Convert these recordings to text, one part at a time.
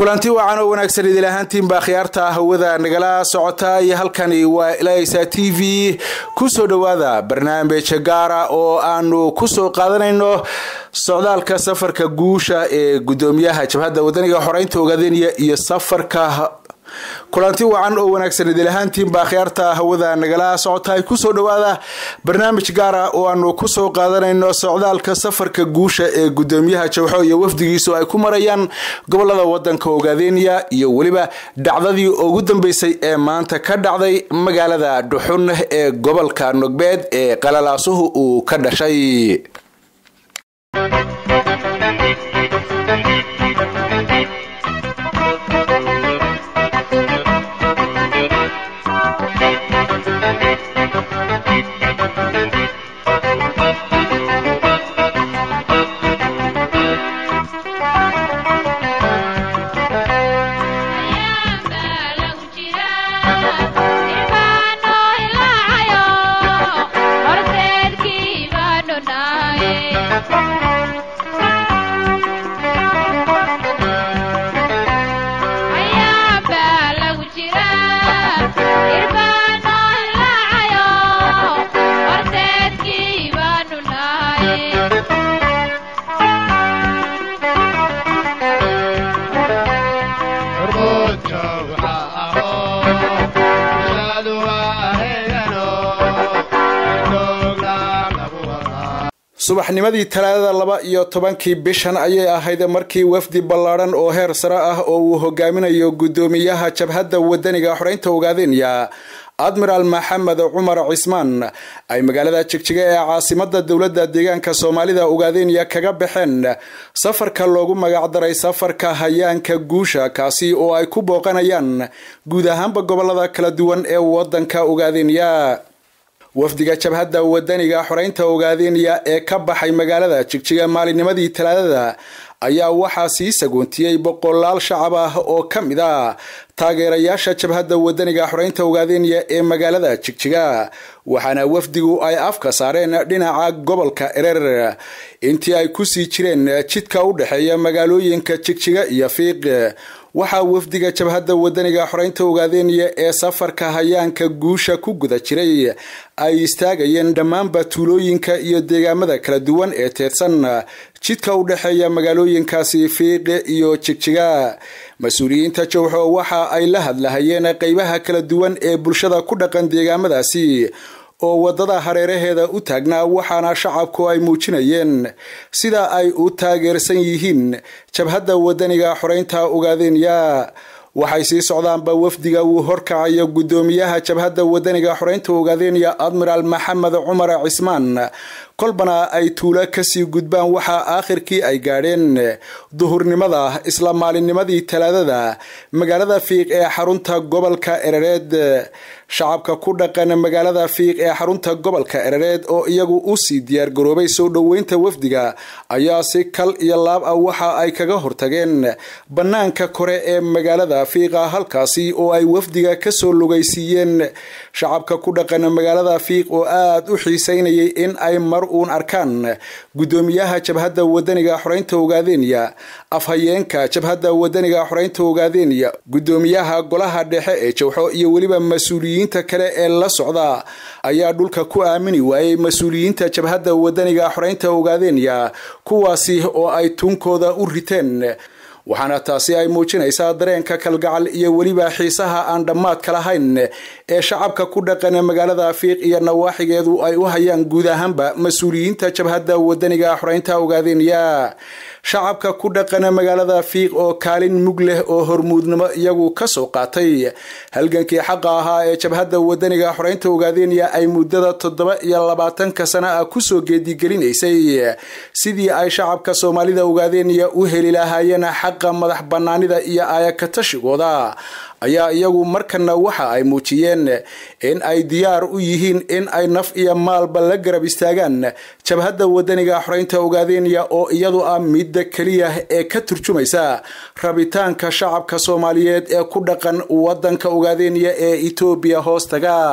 kulanti wacan oo wanaagsan idil ahaantiinbaa khiyaarta hawada nagala socota iyo halkani waa ilasa t v kusoo dhowaada barnaamij gaara oo aanu kusoo qaadanayno socdaalka safarka guusha ee gudoomiyaha jabhadda wadaniga xoreynta ogaadeniya iyo safarka kulanti wacan oo wanaagsan idil ahaantiinbaa khiyaarta hawada nagala socota kusoo dhowaada barnaamij gaara oo aanu kusoo qaadanayno socdaalka safarka guusha ee gudoomiyaha jawxo iyo wafdigiisu ay ku marayaan gobolada wadanka ogaadeniya iyo weliba dhacdadii ugu dambeysay ee maanta ka dhacday magaalada dhuxun ee gobolka nogbeed ee qalalaasuhu uu ka dhashay subaxnimadii talaadada laba iyo tobankii bishan ayay ahayd markii wafdi ballaadhan oo heer sare ah oo uu hogaaminayo gudoomiyaha jabhadda wadaniga xoreynta ogaadenya admiraal maxamed cumar cismaan ay magaalada jigjiga ee caasimada dowladda deegaanka soomaalida ogaadenya kaga baxeen safarka loogu magacdaray safarka hayaanka guusha kaasi oo ay ku booqanayaan guud ahaanba gobolada kala duwan ee wadanka ogaadenya wafdiga jabhadda wadaniga xoreynta ogaadeniya ee ka baxay magaalada jigjiga maalinnimadii talaadada ayaa waxaa sii sagoontiyey boqolaal shacab ah oo ka mid a taageerayaasha jabhadda wadaniga xoreynta ogaadeniya ee magaalada jigjiga waxaana wafdigu ay afka saareen dhinaca gobolka erer intii ay kusii jireen jidka u dhexeeya magaalooyinka jigjiga iyo fiiq waxaa wafdiga jabhadda wadaniga xoreynta ogaadeniya ee safarka hayaanka guusha ku guda jiray ay istaagayeen dhammaanba tuulooyinka iyo deegaamada kala duwan ee teedsan jidka u dhexeeya magaalooyinkaasi fiiqe iyo jigjiga mas-uuliyiinta jowxo waxa ay la hadlahayeen qeybaha kala duwan ee bulshada ku dhaqan deegaamadaasi oo wadada hareeraheeda u taagnaa waxaana shacabku ay muujinayeen sida ay u taageersan yihiin jabhadda wadaniga xoreynta ogaadenya waxay sii socdaanba wafdiga uu horkacayo gudoomiyaha jabhadda wadaniga xoreynta ogaadenya admiraal maxamed cumar cismaan kolbana ay tuulo kasii gudbaan waxaa aakhirkii ay gaadheen duhurnimada isla maalinnimadii talaadada magaalada fiiq ee xarunta gobolka erereed shacabka ku dhaqan magaalada fiiq ee xarunta gobolka erereed oo iyagu usii diyaargaroobay soo dhoweynta wafdiga ayaa si kal iyo laab ah waxa ay kaga hortageen bannaanka kore ee magaalada fiiqa halkaasi oo ay wafdiga kasoo lugaysiiyeen shacabka ku dhaqan magaalada fiiq oo aada u xiiseynayay in ay mar uun arkaan gudoomiyaha jabhadda wadaniga xoreynta ogaadenya afhayeenka jabhadda wadaniga xoreynta ogaadenya gudoomiyaha golaha dhexe ee jawxo iyo weliba mas-uuliyiinta kale ee la socda ayaa dhulka ku aamini waayey mas-uuliyiinta jabhadda wadaniga xoreynta ogaadenya kuwaasi oo ay tuunkooda u riteen waxaana taasi ay muujinaysaa dareenka kalgacal iyo weliba xiisaha aan dhammaadka lahayn ee shacabka ku dhaqan magaalada fiiq iyo nawaaxigeedu ay u hayaan guud ahaanba mas-uuliyiinta jabhadda wadaniga xoreynta ogaadenya shacabka ku dhaqana magaalada fiiq oo kaalin mug leh oo hormuudnimo iyagu kasoo qaatay halgankii xaqa ahaa ee jabhadda wadaniga xoreynta ogaadenya ay muddada toddoba iyo labaatanka sana ah kusoo geedigelinaysay sidii ay shacabka soomaalida ogaadenya u heli lahaayeen xaqa madax banaanida iyo aayakatashigooda ayaa iyagu markana waxa ay muujiyeen in ay diyaar u yihiin in ay naf iyo maalba la garab istaagaan jabhadda wadaniga xoreynta ogaadenya oo iyadu ah midda keliya ee ka turjumaysa rabitaanka shacabka soomaaliyeed ee ku dhaqan wadanka ogaadenya ee etoobiya hoostaga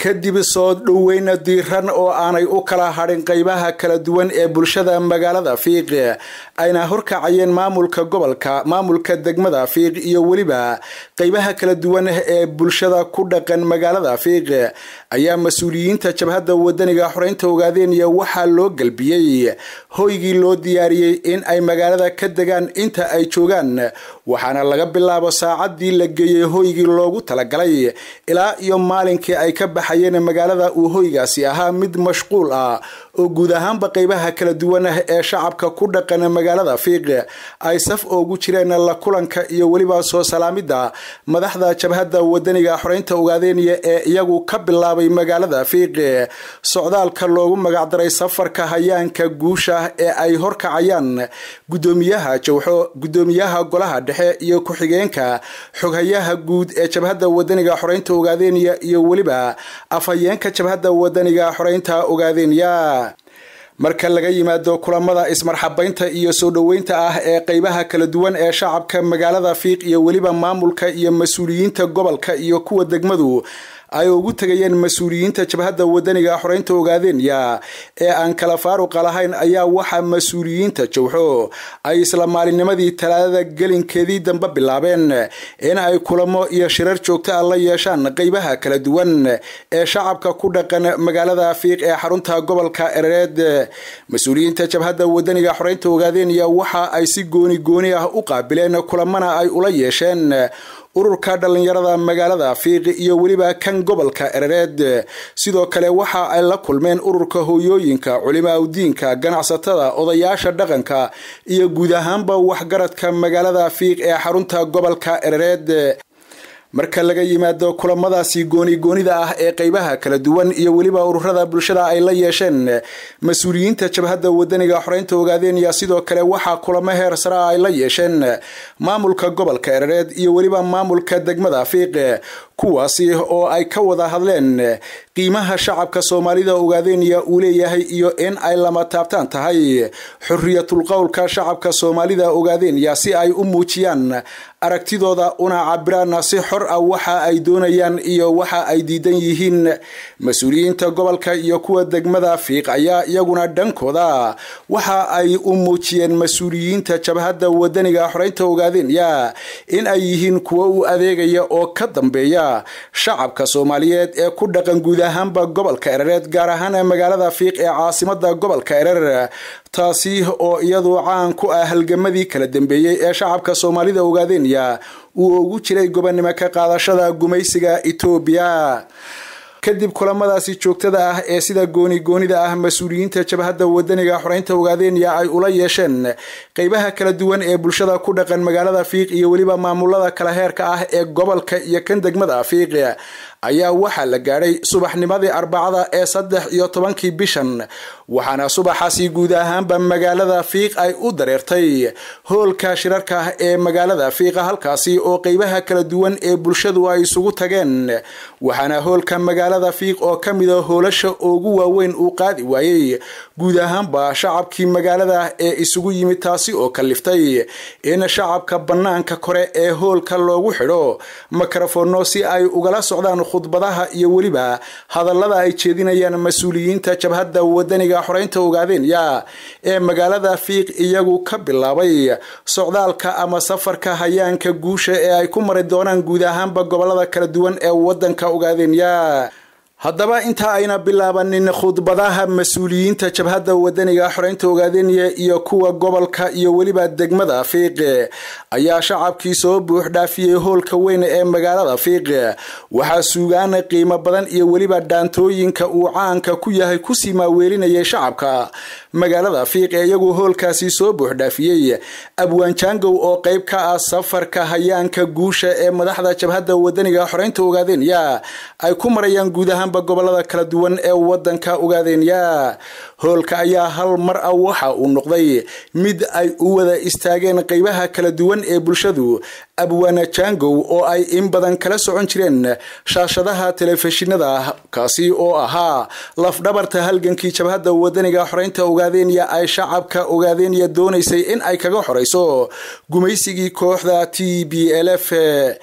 kadib soo dhoweyna diiran oo aanay u kala hadhin qeybaha kala duwan ee bulshada magaalada fiiq ayna horkacayeen maamulka gobolka maamulka degmada fiiq iyo weliba qeybaha kala duwan ee bulshada ku dhaqan magaalada fiiq ayaa mas-uuliyiinta jabhadda wadaniga xoreynta ogaadeenaya waxaa loo galbiyey hoygii loo diyaariyey in ay magaalada ka degaan inta ay joogaan waxaana laga bilaabo saacadii la geeyey hoygii loogu talagalay ilaa iyo maalinkii ay ka baxayeen magaalada uu hoygaasi ahaa mid mashquul ah oo guud ahaanba qeybaha kala duwan ee shacabka ku dhaqan magaalada fiiq ay saf oogu jireen la kulanka iyo weliba soo salaamida madaxda jabhadda wadaniga xoreynta ogaadeeniya ee iyagu ka bilaabay magaalada fiiq socdaalka loogu magacdaray safarka hayaanka guusha ee ay horkacayaan gudoomiyaha jawxo gudoomiyaha golaha dhexe iyo ku-xigeenka xoghayaha guud ee jabhadda wadaniga xoreynta ogaadeeniya iyo weliba afhayeenka jabhadda wadaniga xoreynta ogaadeeniya marka laga yimaado kulamada ismarxabaynta iyo soo dhoweynta ah ee qeybaha kala duwan ee shacabka magaalada fiiq iyo weliba maamulka iyo mas-uuliyiinta gobolka iyo kuwa degmadu ay ugu tegayeen mas-uuliyiinta jabhadda wadaniga xoreynta ogaadeenya ee aan kala faaruqa lahayn ayaa waxaa mas-uuliyiinta jawxo ay isla maalinnimadii talaadada gelinkeedii dambe bilaabeen in ay kulamo iyo shirar joogto ah la yeeshaan qeybaha kala duwan ee shacabka ku dhaqan magaalada fiiq ee xarunta gobolka erereed mas-uuliyiinta jabhadda wadaniga xoreynta ogaadeenya waxa ay si gooni gooni ah u qaabileen kulamana ay ula yeesheen ururka dhallinyarada magaalada fiiq iyo weliba kan gobolka erereed sidoo kale waxa ay la kulmeen ururka hooyooyinka culimaa udiinka ganacsatada odayaasha dhaqanka iyo guud ahaanba waxgaradka magaalada fiiq ee xarunta gobolka erereed marka laga yimaado kulamadaasi gooni goonida ah ee qeybaha kala duwan iyo weliba ururada bulshada ay la yeesheen mas-uuliyiinta jabhadda wadaniga xoreynta ogaadeenya sidoo kale waxaa kulamo heer sare ah ay la yeesheen maamulka gobolka erereed iyo weliba maamulka degmada fiiq kuwaasi oo ay ka wada hadleen qiimaha shacabka soomaalida ogaadeenya uu leeyahay iyo in ay lama taabtaan tahay xuriyatul qowlka shacabka soomaalida ogaadeenya si ay u muujiyaan aragtidooda una cabiraan si xor ah waxa ay doonayaan iyo waxa ay diidan yihiin mas-uuliyiinta gobolka iyo kuwa degmada fiiq ayaa iyaguna dhankooda waxa ay u muujiyeen mas-uuliyiinta jabhadda wadaniga xoreynta ogaadeenya in ay yihiin kuwo u adeegaya oo ka dambeeya shacabka soomaaliyeed ee ku dhaqan guud ahaanba gobolka erereed gaar ahaan magaalada fiiq ee caasimada gobolka erer taasi oo iyadu caan ku ah halgamadii kala dambeeyey ee shacabka soomaalida ogaadeenya uu ugu jiray gobonimo ka qaadashada gumaysiga etoobiya kadib kulamadaasi joogtada ah ee sida gooni goonida ah mas-uuliyiinta jabhadda wadaniga xoreynta ogaadeenya ay ula yeesheen qeybaha kala duwan ee bulshada ku dhaqan magaalada fiiq iyo weliba maamulada kala heerka ah ee gobolka iyo kan degmada fiiq ayaa waxaa la gaadhay subaxnimadii arbacada ee saddex iyo tobankii bishan waxaana subaxaasi guud ahaanba magaalada fiiq ay u dareertay hoolka shirarka ee magaalada fiiqa halkaasi oo qeybaha kala duwan ee bulshadu ay isugu tageen waxaana hoolka magaalada fiiq oo ka mida hoolasha ugu waaweyn uu qaadi waayey guud ahaanba shacabkii magaalada ee isugu yimid taasi oo kaliftay in shacabka bannaanka kore ee hoolka loogu xidho mikrofono si ay ugala socdaan khudbadaha iyo weliba hadallada ay jeedinayaan mas-uuliyiinta jabhadda wadaniga xoreynta ogaadeenya ee magaalada fiiq iyagu ka bilaabay socdaalka ama safarka hayaanka guusha ee ay ku mari doonaan guud ahaanba gobolada kala duwan ee wadanka ogaadeenya haddaba inta ayna bilaabanin khudbadaha mas-uuliyiinta jabhadda wadaniga xoreynta ogaadeenya iyo kuwa gobolka iyo weliba degmada fiiq ayaa shacabkii soo buux dhaafiyey hoolka weyn ee magaalada fiiq waxaa suugaan qiimo badan iyo weliba dhaantooyinka uu caanka ku yahay kusii maaweelinayay shacabka magaalada fiiq ee iyagu hoolkaasi soo buux dhaafiyey abwaanjaangow oo qeyb ka ah safarka hayaanka guusha ee madaxda jabhadda wadaniga xoreynta ogaadeenya ay ku marayaan guud ahaan gobolada kala duwan ee wadanka ogaadeenya hoolka ayaa hal mar ah waxa uu noqday mid ay u wada istaageen qeybaha kala duwan ee bulshadu abwaana jangow oo ay in badan kala socon jireen shaashadaha telefishinada kaasi oo ahaa lafdhabarta halgankii jabhadda wadaniga xoreynta ogaadeenya ay shacabka ogaadeenya doonaysay in ay kaga xoreyso gumaysigii kooxda t b l f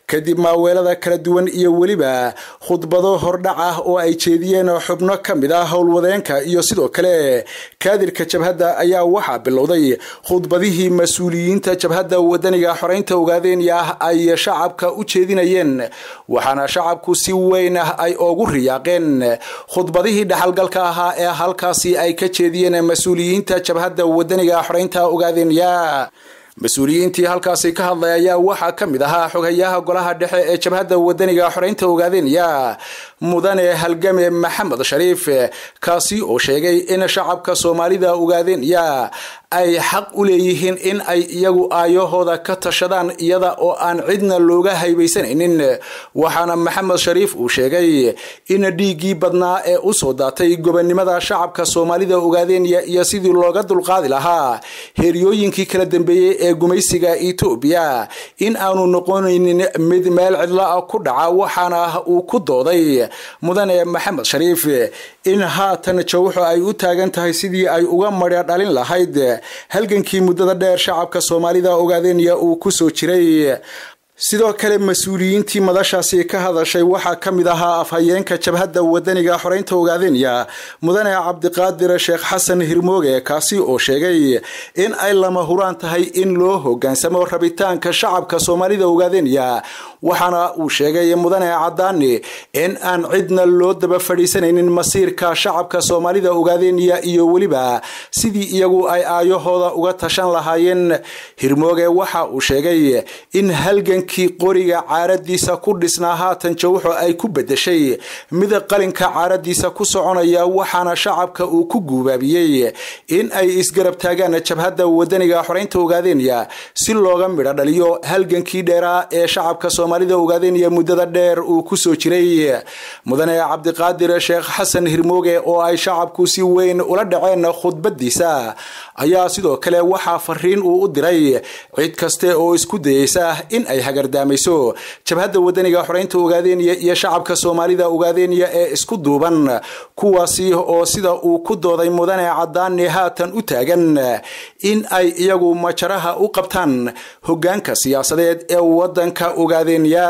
kadib maaweelada kala duwan iyo weliba khudbado hordhac ah oo ay jeediyeen xubno ka mid ah howlwadeenka iyo sidoo kale kaadirka jabhadda ayaa waxaa bilowday khudbadihii mas-uuliyiinta jabhadda wadaniga xoreynta ogaadenya ah ay shacabka u jeedinayeen waxaana shacabku si weyn ah ay ugu riyaaqeen khudbadihii dhaxalgalka ahaa ee halkaasi ay ka jeediyeen mas-uuliyiinta jabhadda wadaniga xoreynta ogaadenya mas-uuliyiintii halkaasi ka hadlay ayaa waxaa ka mid ahaa xogayaha golaha dhexe ee jabhadda wadaniga xoreynta ogaadenya mudane halgame maxamed shariif kaasi oo sheegay in shacabka soomaalida ogaadenya ay xaq u leeyihiin in ay iyagu aayahooda ka tashadaan iyada oo aan cidna looga haybaysanaynin waxaana maxamed shariif uu sheegay in dhiiggii badnaa ee usoo daatay gobonnimada shacabka soomaalida ogaadenya iyo sidii looga dulqaadi lahaa heeryooyinkii kala dambeeyey ee gumaysiga etoobiya in aanu noqonaynin mid meel cidla ku dhaca waxaana uu ku dooday mudane maxamed shariif in haatan jawxo ay u taagan tahay sidii ay uga madha dhalin lahayd halgankii muddada dheer shacabka soomaalida ogaadenya uu kusoo jiray sidoo kale mas-uuliyiintii madashaasi ka hadashay waxaa ka mid ahaa afhayeenka jabhadda wadaniga xoreynta ogaadenya mudane cabdiqaadir sheekh xasan hirmooge kaasi oo sheegay in ay lama huraan tahay in loo hogaansamo rabitaanka shacabka soomaalida ogaadenya waxaana uu sheegay mudane cadaani in aan cidna loo daba fadhiisanaynin masiirka shacabka soomaalida ogaadenya iyo weliba sidii iyagu ay aayahooda uga tashan lahaayeen hirmooge waxa uu sheegay in halgankii qoriga caaradiisa ku dhisnaa haatan jawxo ay ku bedeshay mid qalinka caaradiisa ku soconaya waxaana shacabka uu ku guubaabiyey in ay isgarab taagaan jabhadda wadaniga xoreynta ogaadenya si looga midho dhaliyo halgankii dheeraa ee shacabka soomaalida ogaadenya muddada dheer uu kusoo jiray mudane cabdiqaadir sheekh xasan hirmooge oo ay shacabku si weyn ula dhaceen khudbadiisa ayaa sidoo kale waxaa fariin uu u diray cid kaste oo isku dayeysa in ay hagardaamayso jabhadda wadaniga xoreynta ogaadenya iyo shacabka soomaalida ogaadenya ee isku duuban kuwaasi oo sida uu ku dooday mudane cadaani haatan u taagan in ay iyagu majaraha u qabtaan hogaanka siyaasadeed ee wadanka ogaadenya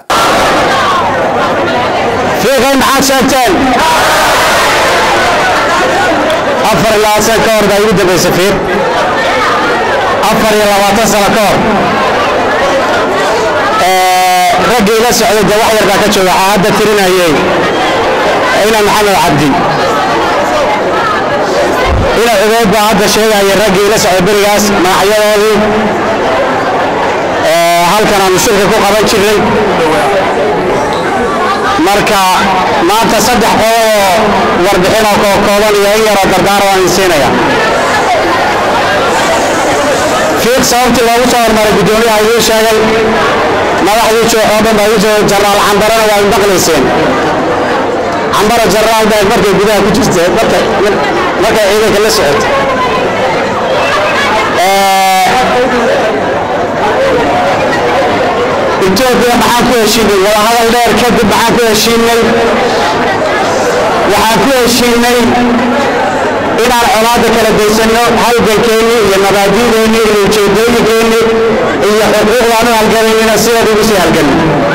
fiiqay maxaad sheegteen afar iyo labaatan ka hor baa igu dambaysa fiiq afar iyo labaatan sano ka hor raggii ila socday dee wax yar baa ka jooga waxaa hadda tirinayay ina maxamed cabdi ina cubeyd baa hadda sheegaya raggii ila socday berigaas magacyadoodii halkan aanu shirka ku qaban jirnay marka maanta saddex qodoboo warbixin oo kookooban iyo in yaroo dardaar waan insiinaya fiiq sababtii loogu soo hormaray guddoomiyaha idiin sheegay madaxdii jooxoo dhan baa idiin sheegay jenaraal cambarana waa maqlayseen cambara jenaraal baa markay gudaha ku jirtay markay ciidanka la socotay etoobiya maxaan ku heshiinay wadahadal dheer kadib maxaan ku heshiinay waxaan ku heshiinay inaan colaadda kala daysanno halgankeennii iyo mabaadi'deennii iyo ujeedooyinkeennii iyo xuquuqdaan u halganaynina sideed ugu sii halganno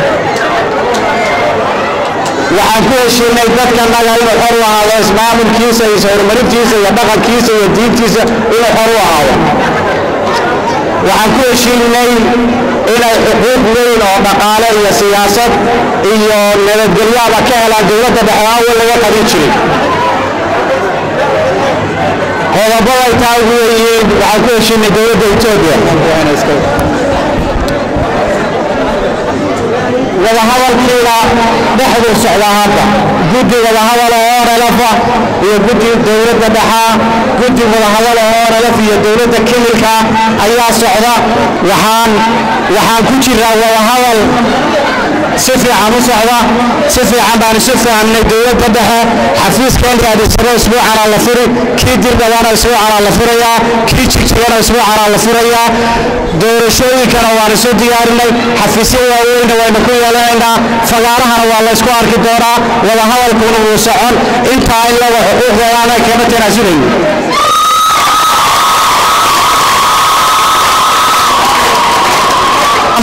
waxaan ku heshiinay dadkanaga inuu xor u ahaado ismaamulkiisa iyo horumarintiisa iyo dhaqankiisa iyo diintiisa inuu xor u ahaado waxaan ku heshiinay inay xuquuq weyn oo dhaqaale iyo siyaasad iyo nabadgelyaaba ka helaan dowladda dhexe awal laga qabin jirin qodobaday taa ugu weyihiin waxaan ku heshiinay dowladda etoobiya wadahadalkiina dhexduu socdaa hadda guddi wadahadal oo orelfa iyo guddi dowladda dhexaa guddi wadahadal oo orelf iyo dowladda kimilka ayaa socda waxaan waxaan ku jiraa wadahadal si fiican u socda si fiican baan isu fahamnay dowladda dhexe xafiiskeenka adisaro isbuucanaa la furi kii dirdhabana isbuucanaa la furayaa kii jigjigana isbuucanaa la furayaa doorashooyinkana waan isu diyaarinay xafiisyo waaweynna waynu ku yeelanaynaa fagaarahana waa laysku arki doonaa wadahadalkuna wuu socon intaa in laga xuquuqdoodaana kama tanaasulayn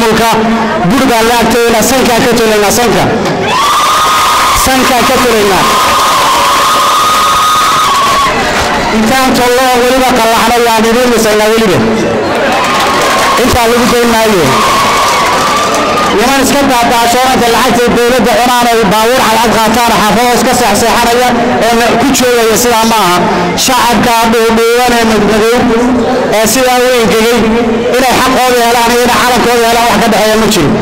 maamulka bur baan la agtooynaa sankaan ka tolaynaa sanka sankaan ka tolaynaa intaan tollo weliba qallaxno yaan idiin dhisaynaa weliba intaa lagu dayn maayo niman iska daadaashoonanta lacagtay dowladda cunaan ay baabuur cadcad qaataan xaafado iska seexseexanaya oo ku joogaya sidaa ma aha shacabka dhuudhuuban ee madmadow ee sidaa u engegay inay xaqooda helaan iyo inay calankooda helaan wax ka dhexeeya ma jiro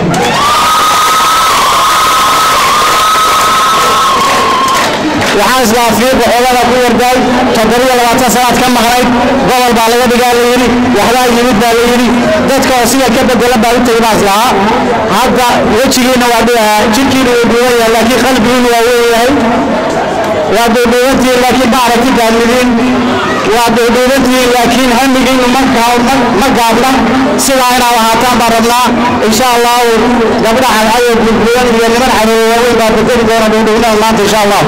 waxaan islaafiiqa xogada ku yardaay toddobiyo labaatan sanaad ka maqnayd gobol baa laga dhigaa la yidhi waxbaa yimid baa la yidhi dadka oo sida ka bedelan baa u tegi baa islahaa hadda wejigiina waa dhigahaa jirkiina wuu dhuuban yahay laakiin qalbigiina waa weeyahay waa dhuudhuubantihiin laakiin bacrati gaadmidiin waa dhuudhuubantihiin laakiin hamigiinu ma gaabna sidaa inaad ahaataan baan rabnaa insha allahu gabdha cadcayo gudgudan iyo niman cadowo waaweyn baa bedeli doona dhuudhuubnada maanta insha allah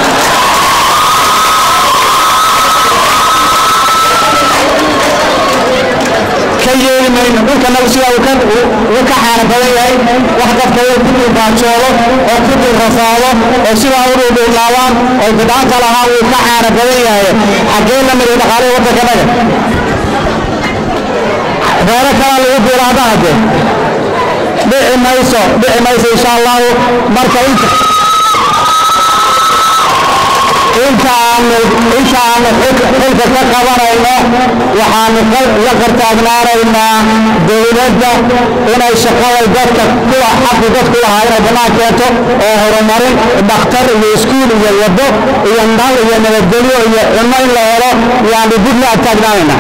ka yeeli mayno dhulkanagu sidaa uu ka xaana badan yahay wax dadka uu ku dulbaajoodo oo ku dulrafaado oo sidaa u dhuudhuulaabaan oo bidcaanta lahaa uu ka xaana badan yahay xaggee la miday dhaqaalihii waddankanaga reero kalaa lagu biiraada hadde dhici mayso dhici mayso insha allahu marka inta inta aanu inta aanu xilka ka qabanayno waxaanu la qartaagnaanaynaa dowladda inay shaqada dadka kuwa xaqi dadku lahaa inay bannaan keento oo horumarin dhakhtar iyo iskuul iyo wado iyo nal iyo nabadgelyo iyo cunno in la helo yaanu dib la agtaagnaanaynaa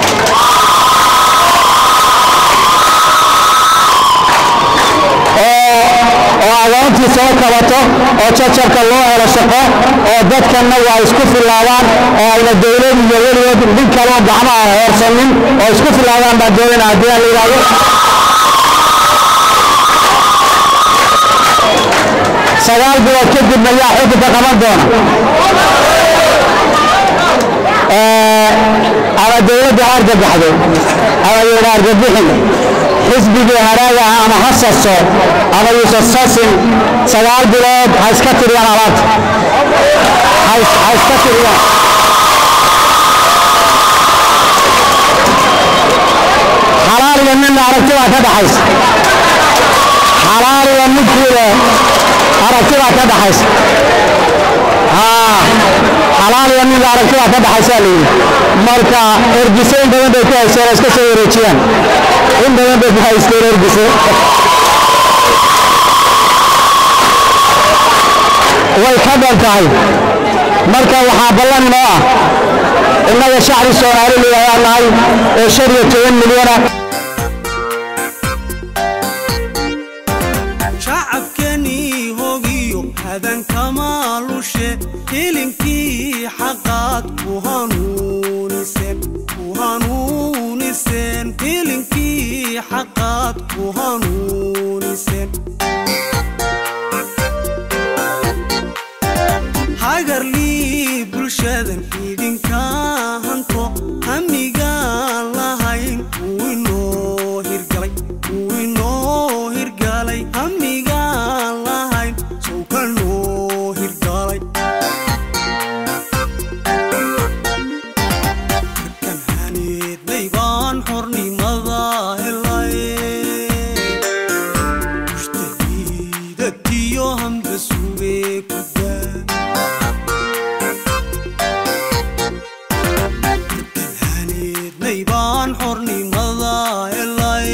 oo agoontii soo kabato oo jajabka loo helo shaqo oo dadkanna waa isku filaadaan oo ayna dowlad iyo weligood nin kaloo gacmaha hoorsanin oo isku filaadaan baan doonayna haddii aan la yidhaahdo sagaal bilood kadib ayaa xukunka qaban doona ama dowladda ha argagaxdo ama yidha argabixin xisbigii haraaga ah ama ha saso ama yuusan sasin sagaal bilood ha iska tiriyaan alaabta ha iska tiriyaan xalaal iyo midna aragti baa ka dhaxaysa xalaal iyo midkiida aragti baa ka dhaxaysa xalaal iyo midna aragti baa ka dhaxaysaa la yidhi marka ergise in badan bay ku haysteen oo iska soo wareejiyaan in badan bay ku haysteen ergise way ka dhan tahay marka waxaa ballan inoo ah innaga shacbi soomaali leeyahay nahay oo shan iyo toban milyana shacabkanii hogiyo hadankama lushe hilinkii xaqaad ku hanuuniseen ku hanuuniseen hilinkii xaqaad ku hanuuniseen hagarlii bulshadan idinka hanto hamigaan lahayn uu inoo hirgalay uu inoo hirgalay hamigaan lahayn sow ka noo hirgalay markan haneednay baan xornimada helay mushtahiidatiyo hamba sugee ku daa baan xornimada helay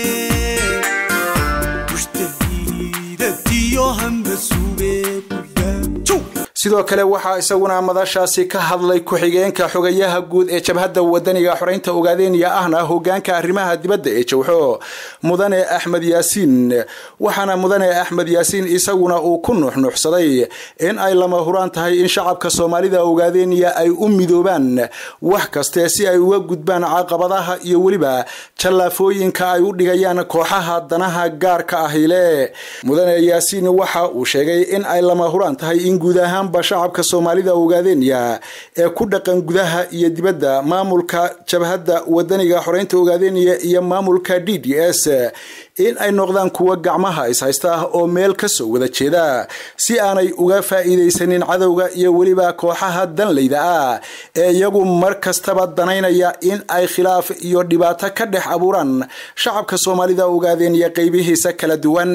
mushtahiidatiyo hamba sugee ku daa sidoo kale waxaa isaguna madashaasi ka hadlay ku-xigeenka xogayaha guud ee jabhadda wadaniga xoreynta ogaadeenya ahna hogaanka arrimaha dibadda ee jowxo mudane axmed yaasiin waxaana mudane axmed yaasiin isaguna uu ku nuuxnuuxsaday in ay lama huraan tahay in shacabka soomaalida ogaadeenya ay u midoobaan wax kaste si ay uga gudbaan caqabadaha iyo weliba jallaafooyinka ay u dhigayaan kooxaha danaha gaarka ahile mudane yaasiin waxa uu sheegay in ay lama huraan tahay in guud ahaan ahaanba shacabka soomaalida ogaadenya ee ku dhaqan gudaha iyo dibadda maamulka jabhadda wadaniga xoreynta ogaadenya iyo maamulka d d s in ay noqdaan kuwa gacmaha ishaysta oo meel kasoo wada jeeda si aanay uga faa'iidaysanin cadowga iyo weliba kooxaha danleyda ah ee iyagu mar kastaba danaynaya in ay khilaaf iyo dhibaato ka dhex abuuraan shacabka soomaalida ogaadenya qeybihiisa kala duwan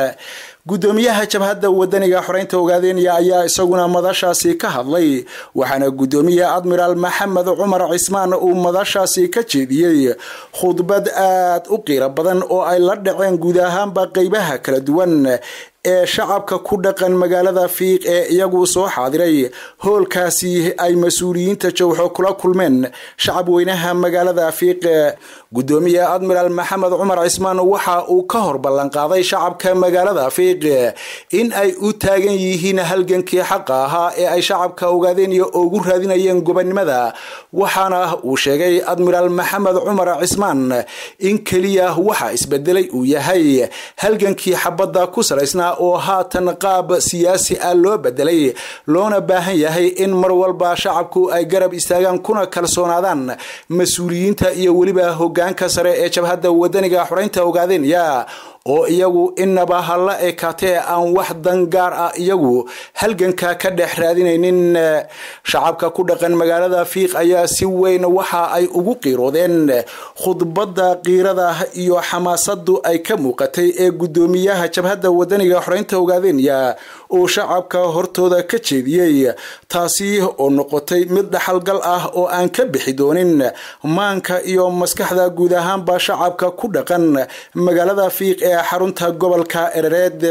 gudoomiyaha jabhadda wadaniga xoreynta ogaadenya ayaa isaguna madashaasi ka hadlay waxaana gudoomiye admiraal maxamed cumar cismaan uu madashaasi ka jeediyey khudbad aad u qiiro badan oo ay la dhaceen guud ahaanba qeybaha kala duwan ee shacabka ku dhaqan magaalada fiiq ee iyagu soo xaadiray hoolkaasi ay mas-uuliyiinta jowxo kula kulmeen shacab weynaha magaalada fiiq gudoomiye admiraal maxamed cumar cismaan waxa uu ka hor ballanqaaday shacabka magaalada fiiq in ay u taagan yihiin halgankii xaqa ahaa ee ay shacabka ogaadeen iyo ugu raadinayeen gobonnimada waxaana uu sheegay admiraal maxamed cumar cismaan in keliya waxa isbedelay uu yahay halgankii xabadda ku salaysnaa oo haatan qaab siyaasi ah loo bedelay loona baahan yahay in mar walba shacabku ay garab istaagaan kuna kalsoonaadaan mas-uuliyiinta iyo weliba hogaanka sare ee jabhadda wadaniga xoreynta ogaadenya oo iyagu inaba hala ekaatee aan wax dan gaar ah iyagu halganka ka dhex raadinaynin shacabka ku dhaqan magaalada fiiq ayaa si weyn waxa ay ugu qiiroodeen khudbadda qiirada iyo xamaasadu ay ka muuqatay ee gudoomiyaha jabhadda wadaniga xoreynta ogaadenya uu shacabka hortooda ka jeediyey taasi oo noqotay mid dhaxalgal ah oo aan ka bixi doonin maanka iyo maskaxda guud ahaanba shacabka ku dhaqan magaalada fiiq ee xarunta gobolka erereed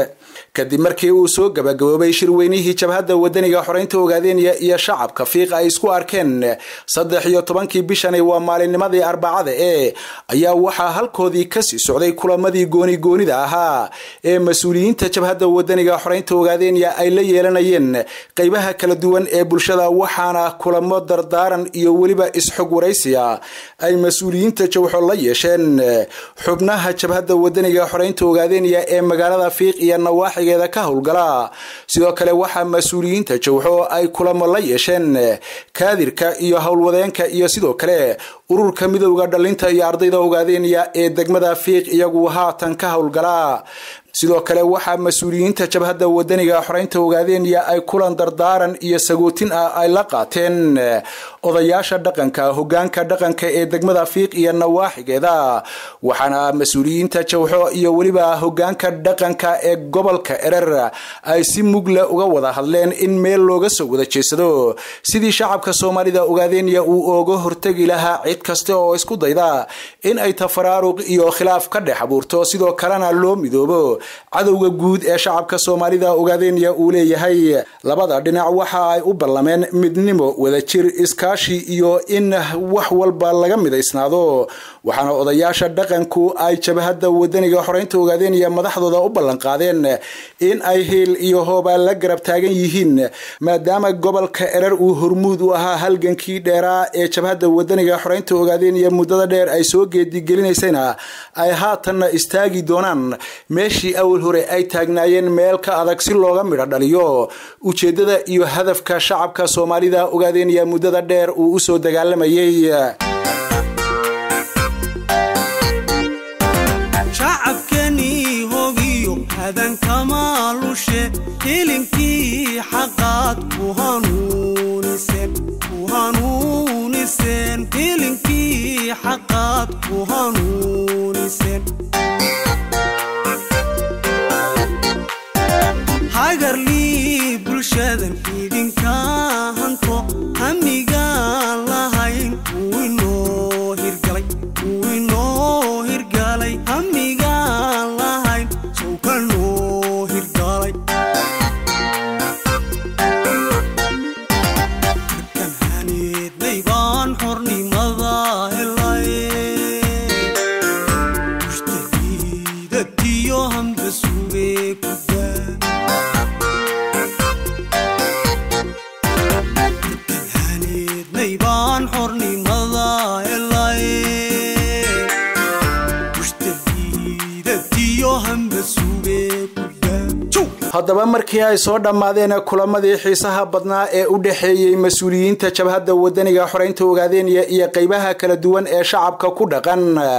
kadib markii uu soo gabagaboobay shirweynihii jabhadda wadaniga xoreynta ogaadenya iyo shacabka fiiq ay isku arkeen saddex iyo tobankii bishani waa maalinnimadii arbacada ee ayaa waxaa halkoodii kasii socday kulamadii gooni goonida ahaa ee mas-uuliyiinta jabhadda wadaniga xoreynta ogaadenya ay la yeelanayeen qeybaha kala duwan ee bulshada waxaana kulamo dardaaran iyo weliba isxog waraysiya ay mas-uuliyiinta jawxo la yeesheen xubnaha jabhadda wadaniga xoreynta ogaadenya ee magaalada fiiq iyo nawaaxigeeda ka howlgala sidoo kale waxaa mas-uuliyiinta jawxo ay kulamo la yeesheen kaadirka iyo howlwadeenka iyo sidoo kale ururka midowda dhalinta iyo ardayda ogaadenya ee degmada fiiq iyagu haatan ka howlgala sidoo kale waxaa mas-uuliyiinta jabhadda wadaniga xoreynta ogaadenya ay kulan dardaaran iyo sagootin ah ay la qaateen odayaasha dhaqanka hogaanka dhaqanka ee degmada fiiq iyo nawaaxigeeda waxaana mas-uuliyiinta jawxo iyo weliba hogaanka dhaqanka ee gobolka erer ay si mugle uga wada hadleen in meel looga soo wada jeedsado sidii shacabka soomaalida ogaadenya uu ooga hortegi lahaa cid kasta oo isku dayda in ay tafaraaruq iyo khilaaf ka dhex abuurto sidoo kalena loo midoobo cadowga guud ee shacabka soomaalida ogaadenya uu leeyahay labada dhinac waxa ay u ballameen midnimo wadajir iskaashi iyo in wax walba laga midaysnaado waxaana odayaasha dhaqanku ay jabhadda wadaniga xoreynta ogaadenya madaxdooda u ballanqaadeen in ay hiil iyo hooba la garab taagan yihiin maadaama gobolka erer uu hormuud u ahaa halgankii dheeraa ee jabhadda wadaniga xoreynta ogaadenya muddada dheer ay soo geedigelinaysayna ay haatanna istaagi doonaan meeshii awal hore ay taagnaayeen meel ka adag si looga midho dhaliyo ujeedada iyo hadafka shacabka soomaalida ogaadenya muddada dheer uu usoo dagaalamayay shacabkanii hogiyo hadankama lushe hilinkii xaqaad ku hanuuniseen ku hanuuniseen hilinkii xaqaad ku hanuuniseen hagarlii bulshadan idinka hanto hamigaan lahayn uu inoo hirgalay uu inoo hirgalay hamigaan lahayn sowka noo hirgalay markan haneednay baan xornimada helay mushtahiidatiyo hamba sugee ku daa haneednay baan xornimada helay mushtahiidatiyo hamba sugee ku daa haddaba markii ay soo dhammaadeen kulamadii xiisaha badnaa ee u dhexeeyey mas-uuliyiinta jabhadda wadaniga xoreynta ogaadeenya iyo qeybaha kala duwan ee shacabka ku dhaqan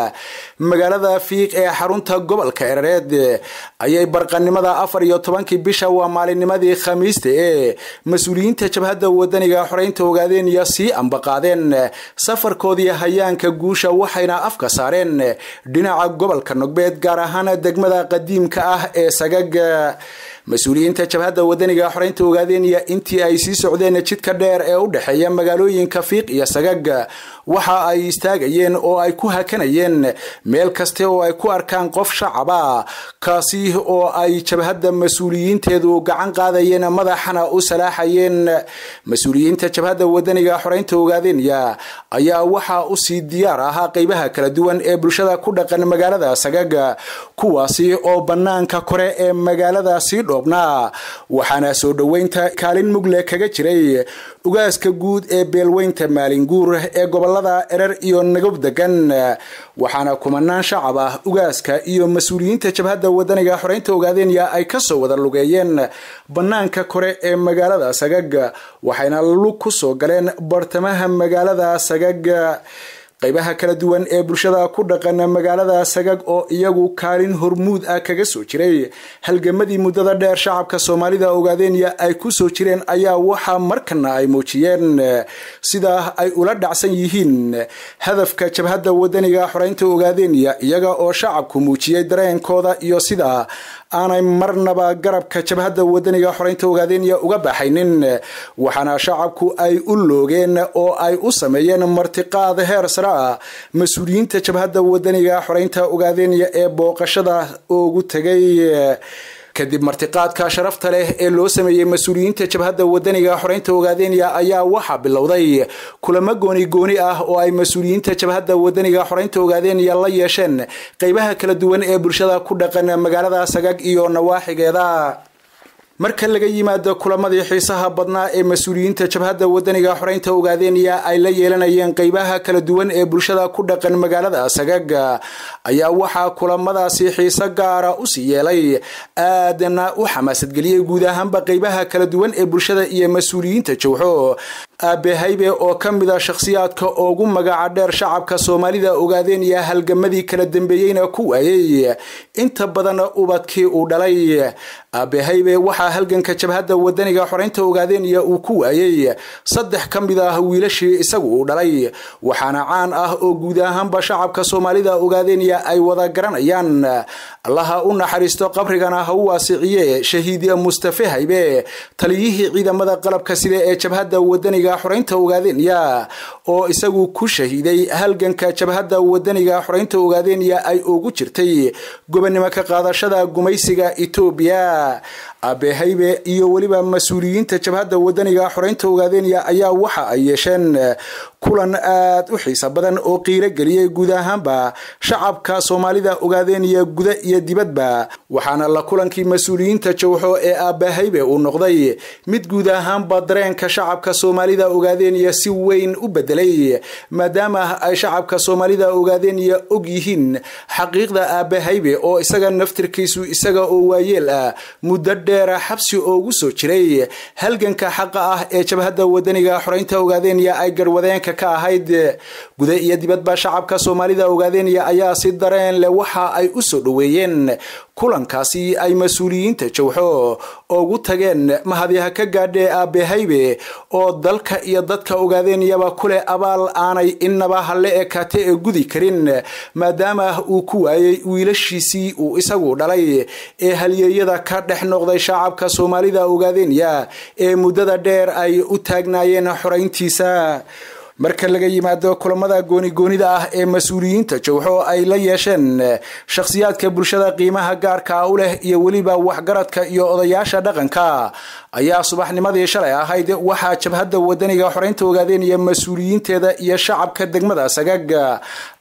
magaalada fiiq ee xarunta gobolka erareed ayay barqanimada afar iyo tobankii bisha waa maalinnimadii khamiista ee mas-uuliyiinta jabhadda wadaniga xoreynta ogaadeenya sii ambaqaadeen safarkoodii hayaanka guusha waxayna afka saareen dhinaca gobolka nogbeed gaar ahaan degmada qadiimka ah ee sagag mas-uuliyiinta jabhadda wadaniga xoreynta ogaadeenya intii ay sii socdeen jidka dheer ee u dhexeeya magaalooyinka fiiq iyo sagag waxa ay istaagayeen oo ay ku hakanayeen meel kaste oo ay ku arkaan qof shacaba kaasi oo ay jabhadda mas-uuliyiinteedu gacan qaadayeen madaxana u salaaxayeen mas-uuliyiinta jabhadda wadaniga xoreynta ogaadeenya ayaa waxaa usii diyaar ahaa qeybaha kala duwan ee bulshada ku dhaqan magaalada sagag kuwaasi oo banaanka kore ee magaalada sii dhoobnaa waxaana soo dhoweynta kaalin mugle kaga jiray ugaaska guud ee beelweynta maalinguur ee gobolada erer iyo nagob degan waxaana kumanaan shacab ah ugaaska iyo mas-uuliyiinta jabhadda wadaniga xoreynta ogaadeenya ay kasoo wada lugeeyeen banaanka kore ee magaalada sagag waxayna lug ku soo galeen bartamaha magaalada sagag qaybaha kala duwan ee bulshada ku dhaqan magaalada sagag oo iyagu kaalin hormuud ah kaga soo jiray halgamadii muddada dheer shacabka soomaalida ogaadeenya ay ku soo jireen ayaa waxaa markana ay muujiyeen sida ay ula dhacsan yihiin hadafka jabhadda wadaniga xoreynta ogaadeenya iyaga oo shacabku muujiyey dareenkooda iyo sida aanay marnaba garabka jabhadda wadaniga xoreynta ogaadeenya uga baxaynin waxaana shacabku ay u loogeen oo ay u sameeyeen martiqaad heer sare ah mas-uuliyiinta jabhadda wadaniga xoreynta ogaadeenya ee booqashada ugu tegay kadib martiqaadka sharafta leh ee loo sameeyey mas-uuliyiinta jabhadda wadaniga xoreynta ogaadeenya ayaa waxaa bilowday kulamo gooni gooni ah oo ay mas-uuliyiinta jabhadda wadaniga xoreynta ogaadeenya la yeesheen qeybaha kala duwan ee bulshada ku dhaqan magaalada sagag iyo nawaaxigeeda marka laga yimaado kulamadii xiisaha badnaa ee mas-uuliyiinta jabhadda wadaniga xoreynta ogaadeenya ay la yeelanayeen qeybaha kala duwan ee bulshada ku dhaqan magaalada sagag ayaa waxaa kulamadaasi xiise gaara usii yeelay aadana u xamaasadgeliyey guud ahaanba qeybaha kala duwan ee bulshada iyo mas-uuliyiinta jowxo aabehaybe oo ka mid a shakhsiyaadka ugu magaca dheer shacabka soomaalida ogaadeenya halgamadii kala dambeeyeyna ku waayey inta badan ubadkii uu dhalay aabehaybe waxaa halganka jabhadda wadaniga xoreynta ogaadeenya uu ku waayey saddex ka mid ah wiilashii isagu uu dhalay waxaana caan ah oo guud ahaanba shacabka soomaalida ogaadeenya ay wada garanayaan allaha u naxariisto qabrigana ha u waasiciye shahiid mustafe haybe taliyihii ciidamada qalabka sida ee jabhadda wadaniga xoreynta ogaadeenya oo isagu ku shahiiday halganka jabhadda wadaniga xoreynta ogaadeenya ay ugu jirtay gobonimo ka qaadashada gumaysiga etoobiya aabehaybe iyo weliba mas-uuliyiinta jabhadda wadaniga xoreynta ogaadeenya ayaa waxa ay yeesheen kulan aad u xiisa badan oo qiiro geliyey guud ahaanba shacabka soomaalida ogaadeenya guda iyo dibadba waxaana la kulankii mas-uuliyiinta jowxo ee aabahaybe uu noqday mid guud ahaanba dareenka shacabka soomaalida ogaadeenya si weyn u bedelay maadaama ay shacabka soomaalida ogaadeenya og yihiin xaqiiqda aabahaybe oo isaga naftirkiisu isaga oo waayeel ah muddo dheera xabsi oogu soo jiray halganka xaqa ah ee jabhadda wadaniga xoreynta ogaadeenya ay garwadeenka ka ahayd guda iyo dibadba shacabka soomaalida ogaadeenya ayaa si dareen leh waxa ay u soo dhoweeyeen kulankaasi ay mas-uuliyiinta jowxo ugu tageen mahadyaha ka gaadhee aabehaybe oo dalka iyo dadka ogaadenyaba kuleh abaal aanay innaba halle ekaate ee gudi karin maadaama uu ku waayey wiilashiisii uu isagu dhalay ee halyeeyada ka dhex noqday shacabka soomaalida ogaadenya ee muddada dheer ay u taagnaayeen xoreyntiisa marka laga yimaado kulamada goonigoonida ah ee mas-uuliyiinta jowxo ay la yeesheen shakhsiyaadka bulshada qiimaha gaarka u leh iyo weliba waxgaradka iyo odayaasha dhaqanka ayaa subaxnimadii shalay ahayd waxaa jabhadda wadaniga xoreynta ogaadeen iyo mas-uuliyiinteeda iyo shacabka degmada sagag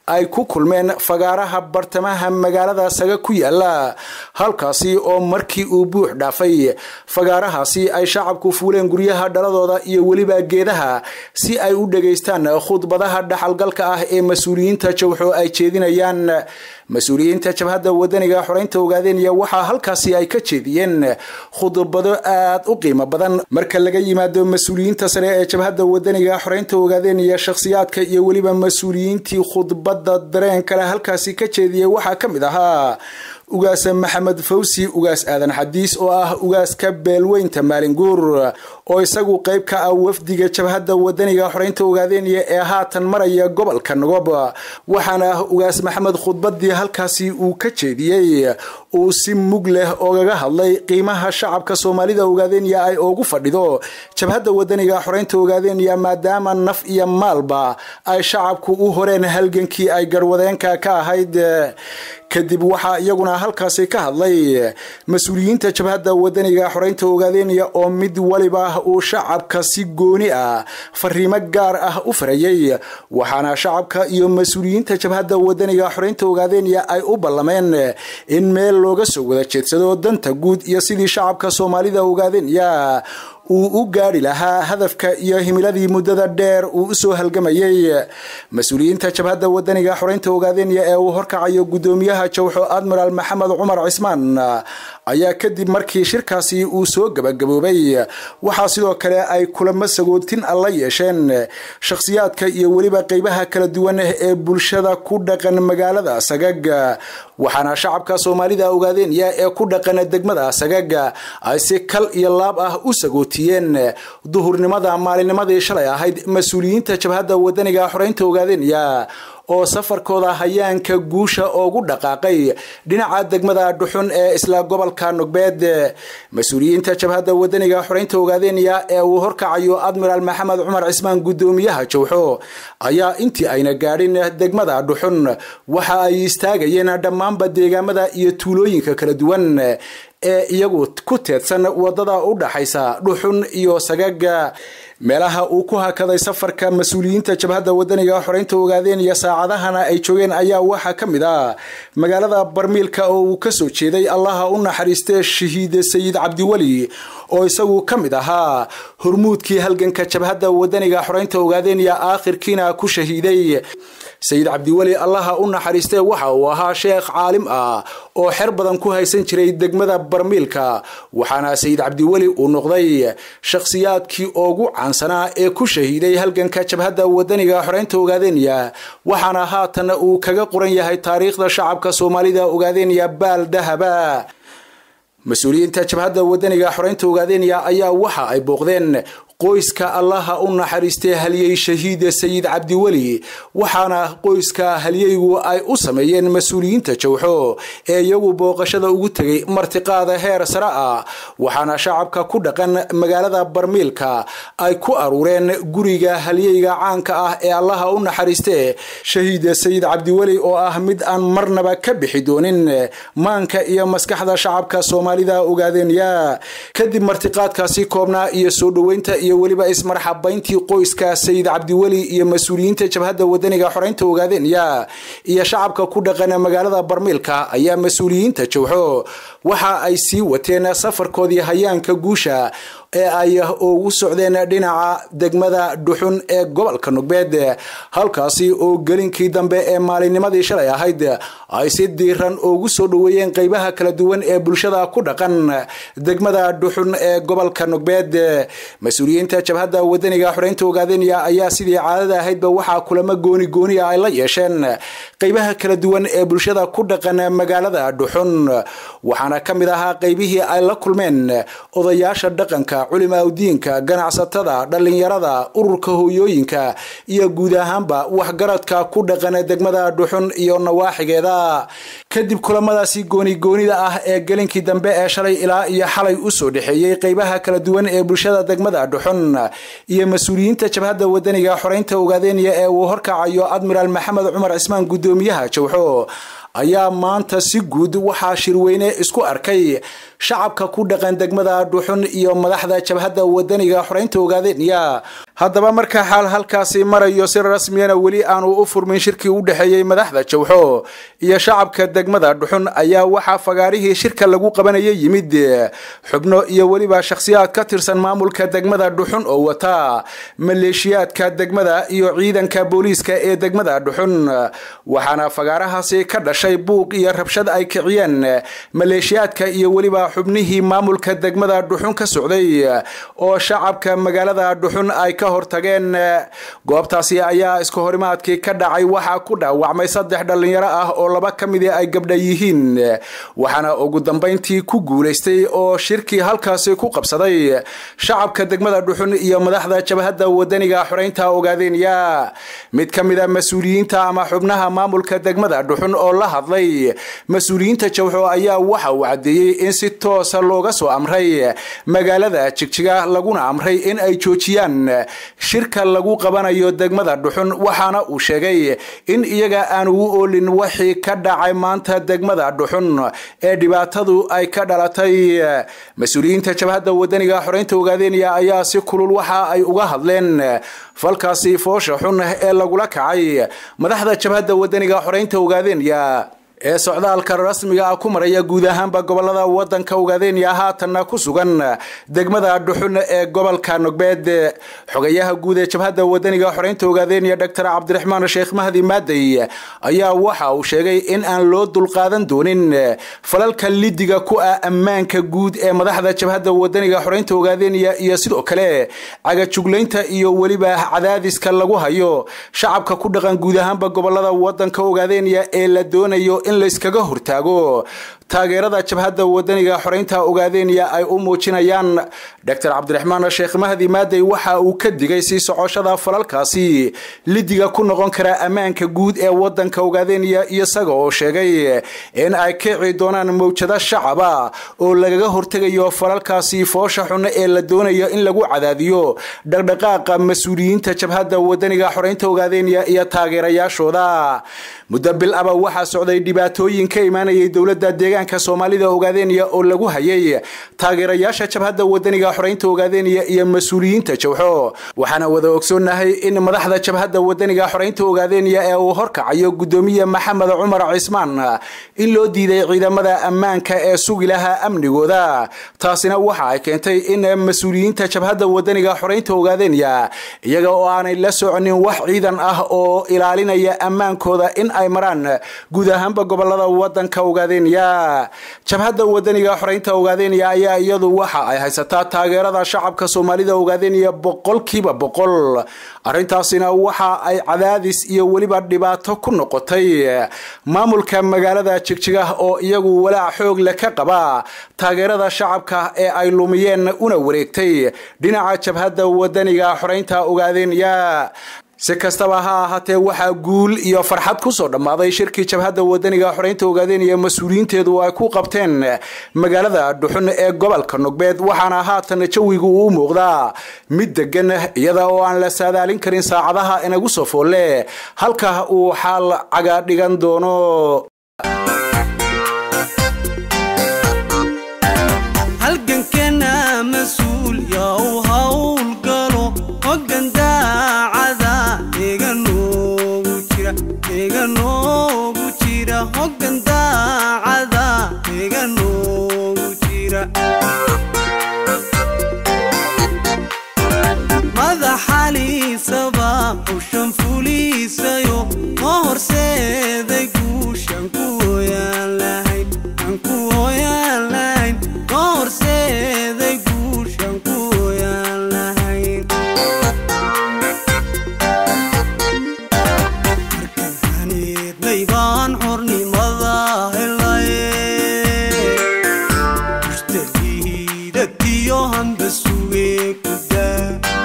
ay ku kulmeen fagaaraha bartamaha magaalada saga ku yaala halkaasi oo markii uu buux dhaafay fagaarahaasi ay shacabku fuuleen guryaha dhaladooda iyo weliba geedaha si ay u dhageystaan khudbadaha dhaxalgalka ah ee mas-uuliyiinta jawxo ay jeedinayaan mas-uuliyiinta jabhadda wadaniga xoreynta ogaadeenaya waxaa halkaasi ay ka jeediyeen khudbado aad u qiimo badan marka laga yimaado mas-uuliyiinta sare ee jabhadda wadaniga xoreynta ogaadeenaya shakhsiyaadka iyo weliba mas-uuliyiintii khudbadda dareen kale halkaasi ka jeediyay waxaa ka mid ahaa ugaas maxamed fawsi ugaas aadan xadiis oo ah ugaaska beelweynta maalinguur oo isagu qayb ka ah wafdiga jabhadda wadaniga xoreynta ogaadeenaya ee haatan maraya gobolka nogob waxaana ugaas maxamed khudbadii halkaasi uu ka jeediyey uu si mug leh ogaga hadlay qiimaha shacabka soomaalida ogaadeenaya ay ugu fadhido jabhadda wadaniga xoreynta ogaadeenaya maadaama naf iyo maalba ay shacabku u horeen halgankii ay garwadeenka ka ahayd kadib waxaa iyaguna halkaasi ka hadlay mas-uuliyiinta jabhadda wadaniga xoreynta ogaadeenaya oo mid waliba uu shacabka si gooni ah fariimo gaar ah u farayay waxaana shacabka iyo mas-uuliyiinta jabhadda wadaniga xoreynta ogaadeenaya ay u ballameen in meel looga soo wada jeedsado danta guud iyo sidii shacabka soomaalida ogaadeenaya uu u gaadhi lahaa hadafka iyo himiladii muddada dheer uu usoo halgamayay mas-uuliyiinta jabhadda wadaniga xoreynta ogaadeenaya ee uu horkacayo guddoomiyaha jawxo admiraal maxamed cumar cismaan ayaa kadib markii shirkaasi uu soo gabagaboobay waxaa sidoo kale ay kulamo sagootin a la yeesheen shakhsiyaadka iyo weliba qeybaha kala duwan ee bulshada ku dhaqan magaalada sagag waxaana shacabka soomaalida ogaadeenaya ee ku dhaqan degmada sagag ay si kal iyo laab ah u sagootiyeen duhurnimada maalinnimadii shalay ahayd mas-uuliyiinta jabhadda wadaniga xoreynta ogaadeenaya oo safarkooda hayaanka guusha oogu dhaqaaqay dhinaca degmada dhuxun ee isla gobolka nogbeed mas-uuliyiinta jabhadda wadaniga xoreynta ogaadeenaya ee uu horkacayo admiraal maxamed cumar cismaan guddoomiyaha jawxo ayaa intii ayna gaadhin degmada dhuxun waxa ay istaagayeen dhammaanba deegaamada iyo tuulooyinka kala duwan ee iyagu ku teedsan wadada u dhaxaysa dhuxun iyo sagaga meelaha uu ku hakaday safarka mas-uuliyiinta jabhadda wadaniga xoreynta ogaadeenaya saacadahana ay joogeen ayaa waxaa ka mid ah magaalada barmiilka oo uu kasoo jeeday allaha u naxariiste shahiide sayid cabdiweli oo isagu ka mid ahaa hormuudkii halganka jabhadda wadaniga xoreynta ogaadeenaya aakhirkiina ku shahiiday sayid cabdiweli allaha u naxariiste waxa uu ahaa sheekh caalim ah oo xer badan ku haysan jiray degmada barmiilka waxaana sayid cabdiweli uu noqday shakhsiyaadkii ugu caansanaa ee ku shahiiday halganka jabhadda wadaniga xoreynta ogaadeenaya waxaana haatan uu kaga qoran yahay taariikhda shacabka soomaalida ogaadeenaya baal dahaba mas-uuliyiinta jabhadda wadaniga xoreynta ogaadeenaya ayaa waxa ay booqdeen qoyska allaha u naxariistay halyey shahiida sayid cabdiweli waxaana qoyska halyeygu ay u sameeyeen mas-uuliyiinta jawxo ee iyagu booqashada ugu tegay martiqaada heer sare ah waxaana shacabka ku dhaqan magaalada barmiilka ay ku aruureen guriga halyeyga caanka ah ee allaha u naxariiste shahiida sayid cabdiweli oo ah mid aan marnaba ka bixi doonin maanka iyo maskaxda shacabka soomaalida ogaadeenaya kadib martiqaadkaasi koobnaa iyo soo dhoweynta iyo weliba ismarxabayntii qoyska sayid cabdiweli iyo mas-uuliyiinta jabhadda wadaniga xoreynta ogaadeenaya iyo shacabka ku dhaqan magaalada barmiilka ayaa mas-uuliyiinta jawxo waxa ay sii wateen safarkoodii hayaanka guusha ee ay ugu socdeen dhinaca degmada dhuxun ee gobolka nogbeed halkaasi oo gelinkii dambe ee maalinnimadii shalay ahayd ay si diiran ugu soo dhoweeyeen qeybaha kala duwan ee bulshada ku dhaqan degmada dhuxun ee gobolka nogbeed mas-uuliyiinta jabhadda wadaniga xoreynta ogaadeenaya ayaa sidii caadada ahaydba waxaa kulamo gooni gooniya ay la yeesheen qeybaha kala duwan ee bulshada ku dhaqan magaalada dhuxun waxaana ka mid ahaa qeybihii ay la kulmeen odayaasha dhaqanka culimaadudiinka ganacsatada dhallinyarada ururka hooyooyinka iyo guud ahaanba waxgaradka ku dhaqan degmada dhuxun iyo nawaaxigeeda kadib kulamadaasi goonigoonida ah ee gelinkii dambe ee shalay ilaa iyo xalay usoo dhexeeyey qeybaha kala duwan ee bulshada degmada dhuxun iyo mas-uuliyiinta jabhadda wadaniga xoreynta ogaadeenaya ee uu horkacayo admiraal maxamed cumar cismaan guddoomiyaha jawxo ayaa maanta si guud waxaa shirweyne isku arkay shacabka ku dhaqan degmada dhuxun iyo madaxda jabhadda wadaniga xoreynta ogaadenya haddaba marka xaal halkaasi marayo si rasmiyana weli aanu u furmin shirkii u dhexeeyey madaxda jawxo iyo shacabka degmada dhuxun ayaa waxaa fagaarihii shirka lagu qabanayay yimid xubno iyo weliba shakhsiyaad ka tirsan maamulka degmada dhuxun oo wata maleeshiyaadka degmada iyo ciidanka booliiska ee degmada dhuxun waxaana fagaarahaasi ka dhashay buuq iyo rabshad ay kiciyeen maleeshiyaadka iyo weliba xubnihii maamulka degmada dhuxun ka socday oo shacabka magaalada dhuxun ay ka hortageen goobtaasi ayaa isku horimaadkii ka dhacay waxaa ku dhaawacmay saddex dhalinyaro ah oo laba ka midi ay gabdha yihiin waxaana ugu dambayntii ku guulaystay oo shirkii halkaasi ku qabsaday shacabka degmada dhuxun iyo madaxda jabhadda wadaniga xoreynta ogaadenya mid ka mid a mas-uuliyiinta ama xubnaha maamulka degmada dhuxun oo la hadlay mas-uuliyiinta jawxo ayaa waxa uu caddeeyey in si toosa looga soo amray magaalada jigjiga laguna amray in ay joojiyaan shirka lagu qabanayo degmada dhuxun waxaana uu sheegay in iyaga aan ugu oolin wixii ka dhacay maanta degmada dhuxun ee dhibaatadu ay ka dhalatay mas-uuliyiinta jabhadda wadaniga xoreynta ogaadenya ayaa si kulul waxa ay uga hadleen falkaasi foosha xun ee lagula kacay madaxda jabhadda wadaniga xoreynta ogaadenya ee socdaalka rasmiga ah ku maraya guud ahaanba gobolada wadanka ogaadenya haatanna ku sugan degmada dhuxun ee gobolka nogbeed xogayaha guud ee jabhadda wadaniga xoreynta ogaadenya doctor cabdiraxmaan sheekh mahdi maadey ayaa waxa uu sheegay in aan loo dulqaadan doonin falalka lidiga ku ah ammaanka guud ee madaxda jabhadda wadaniga xoreynta ogaadenya iyo sidoo kale cagajuglaynta iyo weliba cadaadiska lagu hayo shacabka ku dhaqan guud ahaanba gobolada wadanka ogaadenya ee la doonayo in layskaga hortaago taageerada jabhadda wadaniga xoreynta ogaadenya ay u muujinayaan doctor cabdiraxmaan sheekh mahdi maadey waxa uu ka digay sii socoshada falalkaasi lidiga ku noqon kara ammaanka guud ee wadanka ogaadenya isaga oo sheegay in ay kici doonaan mawjado shacaba oo lagaga hortegayo falalkaasi foosha xun ee la doonayo in lagu cadaadiyo dhaqdhaqaaqa mas-uuliyiinta jabhadda wadaniga xoreynta ogaadenya iyo taageerayaashooda muddo bil aba waxaa socday dhibaatooyin ka imaanayay dowladda deegaanka soomaalida ogaadenya oo lagu hayay taageerayaasha jabhadda wadaniga xoreynta ogaadenya iyo mas-uuliyiinta jawxo waxaana wada ogsoonahay in madaxda jabhadda wadaniga xoreynta ogaadenya ee uu horkacayo gudoomiye maxamed cumar cismaan in loo diiday ciidamada ammaanka ee sugi lahaa amnigooda taasina waxa ay keentay in mas-uuliyiinta jabhadda wadaniga xoreynta ogaadenya iyaga oo aanay la soconin wax ciidan ah oo ilaalinaya ammaankooda in ay maraan guud ahaanba gobolada wadanka ogaadenya jabhadda wadaniga xoreynta ogaadenya ayaa iyadu waxa ay haysataa taageerada shacabka soomaalida ogaadenya boqolkiiba boqol arrintaasina waxa ay cadaadis iyo weliba dhibaato ku noqotay maamulka magaalada jigjiga oo iyagu walaac xoog le ka qaba taageerada shacabka ee ay lumiyeen una wareegtay dhinaca jabhadda wadaniga xoreynta ogaadenya si kastaba ha ahaatee waxaa guul iyo farxad kusoo dhammaaday shirkii jabhadda wadaniga xoreynta ogaadenya mas-uuliyiinteedu ay ku qabteen magaalada dhuxun ee gobolka nogbeed waxaana haatan jawigu uu muuqdaa mid degan iyada oo aan la saadaalin karin saacadaha inagu soo foolle halka uu xaal caga dhigan doono halgankana mas-uul yaa u howlgalo hogan daacada eega noogu jira eega noogu jira hogan daacada eega noogu jira madaxaliisaba hawshan fuliisayo ma horseeday guushan ku hooyaan lahayn aan ku hooyaan lahayn ma horseeday guushan ku hooyaan lahayn markan haniidnay baan xornimada helaye mushtahiidatiyo hamba sugee ku daa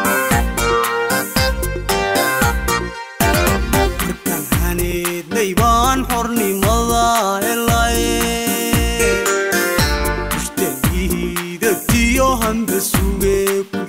markan haniidnay baan xornimada helaye mushtahiidatiyo hamba sugee ku